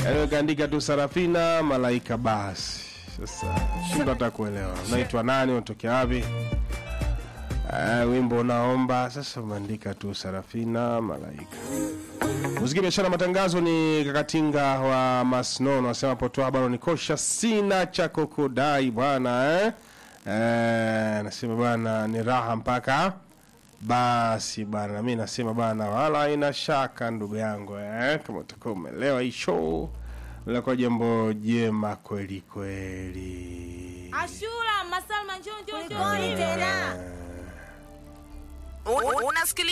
Yaani kaandika tu Sarafina Malaika basi. Sasa shindwa hata kuelewa. Unaitwa nani, unatokea wapi? Uh, wimbo unaomba sasa umeandika tu Sarafina Malaika. Muziki, biashara, matangazo ni Kakatinga wa Masnono anasema potoa bado nikosha, sina cha kukudai bwana eh? Eh, nasema bwana ni raha mpaka basi bwana, na mimi nasema bwana, wala haina shaka ndugu yangu eh? Kama utakuwa umeelewa hii show linakuwa jambo jema kweli kweli. Ashura, Masalma, njoo njoo njoo. Unasikiliza